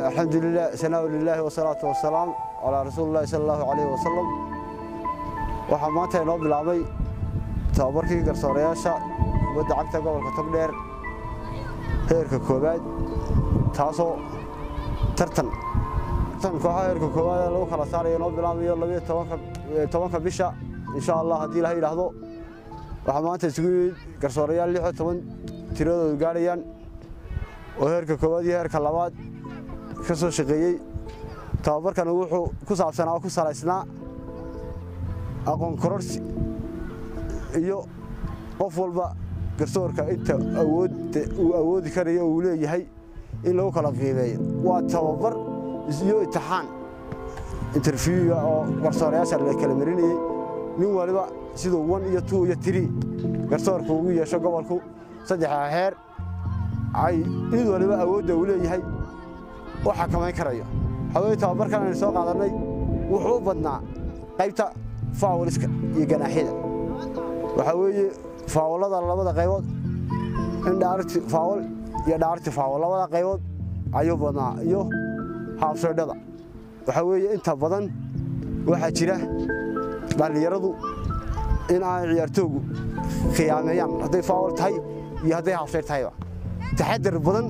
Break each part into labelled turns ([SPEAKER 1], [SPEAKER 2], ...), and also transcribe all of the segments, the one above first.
[SPEAKER 1] alxamdulilah sanaa lilaahi wasalaatu wasalaam calaa rasuulillahi sala allahu calayhi wasalam waxaa maanta inoo bilaabay tababarkii garsoorayaasha kubadda cagta gobolka togdheer heerka koowaad taasoo tartan kooxaha heerka koowaad ee lagu kala saarayo inoo bilaamayo labiyo tobanka bisha insha allah haddii ilaha yidhaahdo waxaa maanta isugu yimid garsoorayaal lix iyo toban tiradoodu gaadhayaan oo heerka koowaad iyo heerka labaad ka soo shaqeeyey tababarkana wuxuu ku saabsanaa oo ku salaysnaa aqoon kororsi iyo qof walba garsoorka inta awoodda uu awoodi karayo uu leeyahay in lagu kala qiimeeyo waa tababar iyo intixaan interviewga oo garsoorayaasha la kala marinayey nin waliba siduu wan iyo tuu iyo tiri garsoorka ugu yeesho gobolku saddexda heer ay mid waliba awoodda uu leeyahay u xakamayn karayo hawee tababarkan aynu soo qaadannay wuxuu u badnaa qaybta faawliska iyo ganaaxyada waxaa weeye faawlada labada qaybood in dhaarti faawol iyo dhaarti faawol labada qaybood ayuu badnaa iyo haabseedhada waxaa weeye inta badan waxaa jira dhallinyaradu in aan ciyaartoogu khiyaameeyaan hadday faawol tahay iyo hadday haabseed tahayba taxadar badan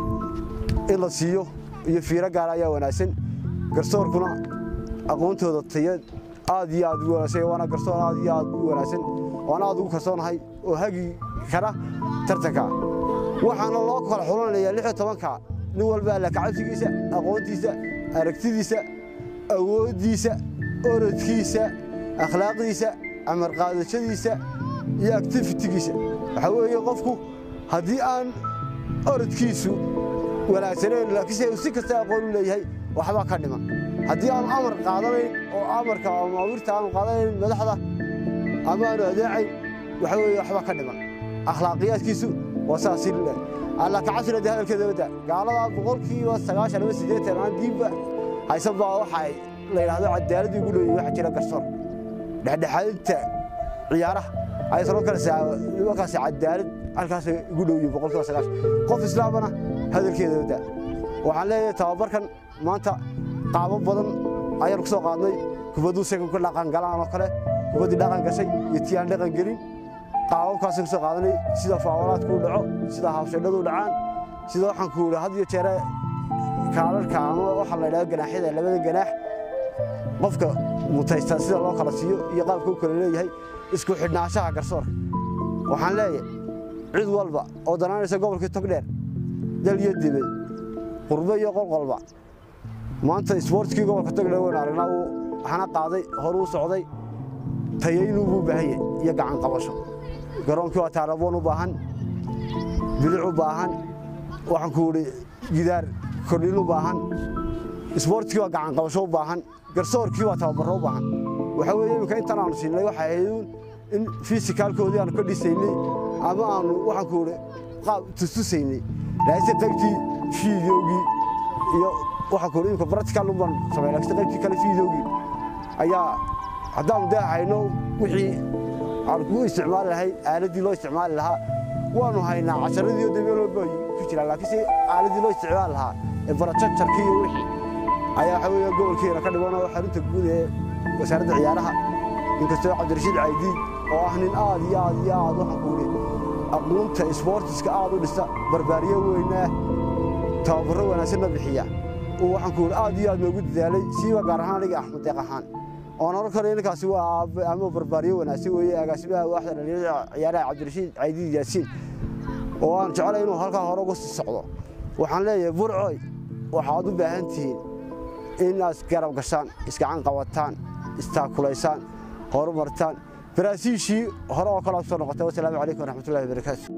[SPEAKER 1] in la siiyo iyo fiiro gaara ayaa wanaagsan garsoorkuna aqoontooda tayad aad iyo aad ugu wanaagsan waana garsoor aad iyo aad u wanaagsan waana aad ugu kalsoonahay oo hagi kara tartanka waxaana loo kala xulanayaa lix iyo tobanka nin walba alla kacabsigiisa aqoontiisa aragtidiisa awooddiisa orodkiisa akhlaaqdiisa amar qaadashadiisa iyo actifitigiisa waxaa weeye qofku haddii aan orodkiisu wanaagsaneen laakiinse si kasta aqoon u leeyahay waxbaa ka dhiman haddii aanu amar qaadanayn oo amarka amaawirta aanu qaadanayn madaxda ama aanu adeecayn waxa weeye waxbaa ka dhiman akhlaaqiyaadkiisu waa saasi alla kacabsina dee hadalkeeda wadda gaalada boqolkiiba sagaashan ama siddeetan aan diinba haysan baa waxa la yidhahdo cadaaladii ugu dhowyay waxa jira garsoor dhexdhexaadinta ciyaaraha aysanoo kale markaas cadaalad halkaas ugu dhowyiin boqolkiiba sagaashan qof islaamana hadalkeeda wadda waxaan leeyahay tababarkan maanta qaabo badan ayaan ku soo qaadnay kubadduu saga ku dhaqan galaan oo kale kubaddii dhaqan gashay iyo tii aan dhaqan gelin qaababkaasaan ku soo qaadanay sida faawalaadku u dhaco sida haabshadhadu u dhacaan sida waxaan ku idhi had iyo jeere kaalarka ama waxaa la yidhahdo ganaaxyada labada ganaax qofka mutaysta sida loo kala siiyo iyo qaabka u kala leeyahay isku xidhnaanshaha garsoorka waxaan leeyahay cid walba oo danaanaysa gobolkii togdheer dal iyo dibad qurbo iyo qolqolba maanta isboortkii gobolka togdheer waynu aragnaa uu hana qaaday hore u socday tayaynuu buu baahan yahay iyo gacan qabasho garoonkii waa taaraboon u baahan bilic u baahan waxaan ku idhi gidaar kordhin u baahan isboortkii waa gacan qabasho u baahan garsoorkii waa tababarro u baahan waxaa weeye iminka intaan aanu siinay waxay ahayd in fisikaalkoodii aanu ka dhisaynay ama aanu waxaan ku idhi qaab tustusaynay laakiinse qaybtii fiideogii iyo waxaan ku idhi iminka practical un baan samay laakiinse qaybtii kale fiideogii ayaa haddaanu dee hayno wixii aan ku isticmaali lahayn aaladdii loo isticmaali lahaa waanu haynaa casharadii oo dameel walba ku jiraan laakiinse aaladdii loo isticmaali lahaa ee barajajarkii iyo wixii ayaa waxa weeye gobolkeena ka dhigan oo xarunta guud ee wasaaradda ciyaaraha inkastoo cabdirashiid caydiid oo ah nin aad iyo aad iyo aad waxaan ku idhi aqoonta isboortiska aad u dhista barbaariyo weynaa tababarro wanaagsanna bixiya uu waxaan ku idhi aad iyo aad noogu dadaalay siiba gaar ahaan aniga axmed deeq ahaan oon oran karo ninkaasi waa aabe ama barbaariyo wanaagsan weeye agaasimaha waaxda dhalinyarada ciyaaraha cabdirashiid caydiid yaasiin oo aan jeclay inuu halkaa hore uga sii socdo waxaan leeyahay burcoy waxaad u baahan tihiin inaad garab gashaan isgacan qabataan istaakulaysaan horumartaan baraasiishii hore oo kale soo noqotay wasalaamu calaykum waraxmatullahi wabarakaatu